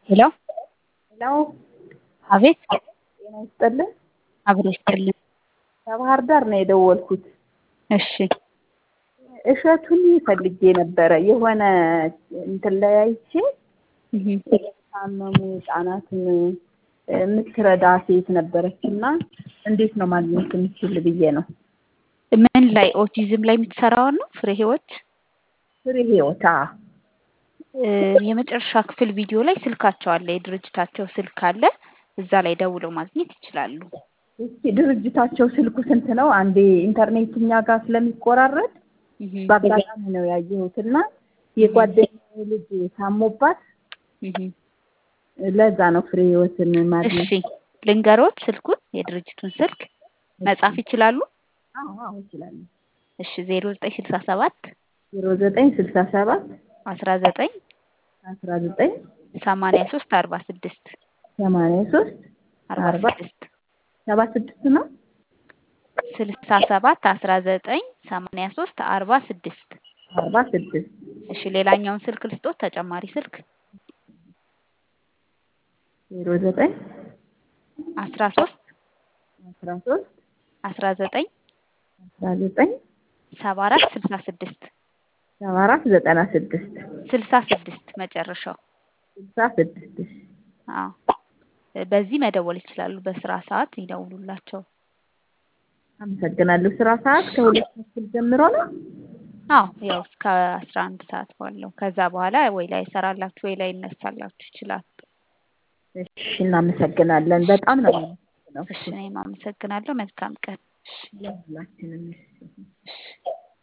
ሄሎ ሄሎ አቤት ጤና ይስጥልን። አብሮ ይስጥልኝ። ከባህር ዳር ነው የደወልኩት። እሺ እሸቱን ፈልጌ ነበረ የሆነ እንትን ላይ አይቼ እህ፣ የታመሙ ህጻናትን የምትረዳ ሴት ነበረች እና እንዴት ነው ማግኘት የምችል ብዬ ነው። ምን ላይ ኦቲዝም ላይ የምትሰራውን ነው? ፍሬ ህይወት ፍሬ ህይወት አ እ፣ የመጨረሻ ክፍል ቪዲዮ ላይ ስልካቸው አለ፣ የድርጅታቸው ስልክ አለ። እዛ ላይ ደውለው ማግኘት ይችላሉ። እስኪ ድርጅታቸው ስልኩ ስንት ነው? አንዴ ኢንተርኔት እኛ ጋር ስለሚቆራረጥ እህ፣ በአጋጣሚ ነው ያየሁት እና የጓደኛዬ ልጅ ታሞባት እህ። ለዛ ነው ፍሬ ህይወትን ማግኘት እሺ ልንገሮት ስልኩን የድርጅቱን ስልክ መጻፍ ይችላሉ? አዎ አዎ እችላለሁ። እሺ ዜሮ ዘጠኝ ስልሳ ሰባት ዜሮ ዘጠኝ ስልሳ ሰባት አስራ ዘጠኝ አስራ ዘጠኝ ሰማንያ ሶስት አርባ ስድስት ሰማንያ ሶስት አርባ አርባ ስድስት ሰባ ስድስት ነው። ስልሳ ሰባት አስራ ዘጠኝ ሰማንያ ሶስት አርባ ስድስት አርባ ስድስት እሺ ሌላኛውን ስልክ ልስጦት ተጨማሪ ስልክ ዜሮ ዘጠኝ አስራ ሶስት አስራ ሶስት አስራ ዘጠኝ አስራ ዘጠኝ ሰባ አራት ስልሳ ስድስት ሰባ አራት ዘጠና ስድስት ስልሳ ስድስት መጨረሻው ስልሳ ስድስት አዎ በዚህ መደወል ይችላሉ። በስራ ሰዓት ይደውሉላቸው። አመሰግናለሁ። ስራ ሰዓት ከሁለት ተኩል ጀምሮ ነው። አዎ ያው እስከ አስራ አንድ ሰዓት ባለው ከዛ በኋላ ወይ ላይ ይሰራላችሁ ወይ ላይ ይነሳላችሁ ይችላል። እሺ እናመሰግናለን። በጣም ነው እሺ እኔም አመሰግናለሁ። መልካም ቀን። እሺ ለሁላችንም። እሺ እሺ